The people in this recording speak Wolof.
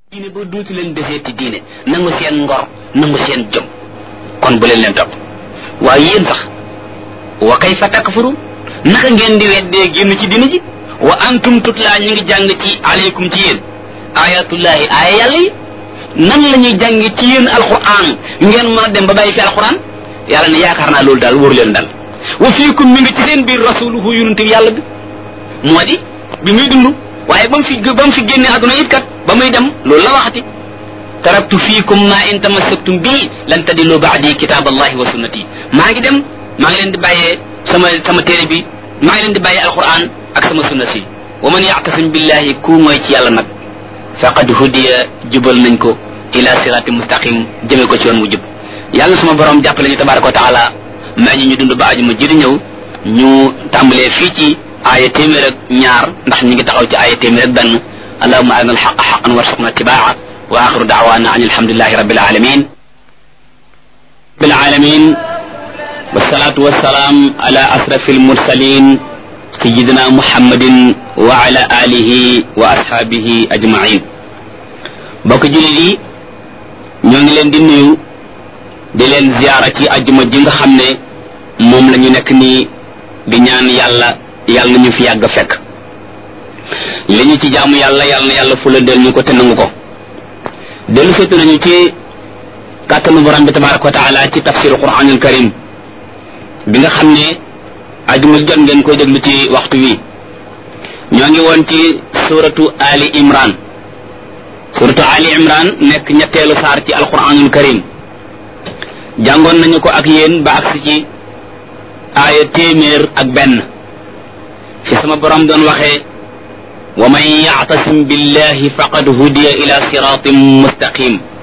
diine ba duutu leen deseeti diine nangu seen ngor nangu seen jom kon bu leen leen topp waaye yéen sax wa kayfa takfurun naka ngeen di weddee génn ci diine ji wa antum tutlaa ñu ngi jàng ci aleykum ci yéen ayatullahi aaya yàlla yi nan la ñuy jàng ci yéen alquran ngeen mën a dem ba bàyyi fi alquran yàlla ne yaakaar naa loolu daal wóor leen dal wa fiikum mi ngi ci seen biir rasuluhu yonente bi yàlla bi moo di bi muy dund waaye ba mu fi ba mu fi génne àdduna it kat ba muy dem loolu la waxati taraktu fiikum ma in tamassaktum bii lan tadillu baadi kitab allahi wa sunnati maa ngi dem maa ngi leen di bàyyee sama sama téere bi maa ngi leen di bàyyee alquran ak sama sunna si wa man yactasim billahi ku mooy ci yàlla nag faqad hudiya jubal nañ ko ila sirati mustaqim jëme ko ci yoon mu jub yàlla suma borom jàppale ñu tabaraka wa taala may ñu ñu dund ba aju ma jëri ñëw ñu tàmbalee fii ci aaya téeméer ak ñaar ndax ñu ngi taxaw ci aaya téeméer ak benn allahuma arina alxaqa xaqan warsuqna tibaa wa axiru daawana an alhamdulilahi rabbil alamin rabbil alamin wassalatu wassalaam ala asrafi almursalin sayidina muhammadin wa ala alihi wa ashaabihi ajmain bokk jullit yi ñoo ngi leen di nuyu di leen ziyaara ci ajjuma ji nga xam ne moom la ñu nekk nii di ñaan yàlla yàlla na ñu fi yàgg fekk li ñu ci jaamu yàlla yàlla na yàlla fula del ñu ko te nangu ko dellu seetu nañu ci kàttanu borom bi tabaraka wa taala ci tafsiru quranul karim bi nga xam ne ajuma jot ngeen koy déglu ci waxtu wi ñoo ngi woon ci suratu ali imran suratu ali imran nekk ñetteelu saar ci alquranul karim jàngoon nañu ko ak yéen ba agsi ci aaya téeméer ak benn fi sama borom doon waxee wa man yactasim billahi faqad hudiya ila siratin mustaqim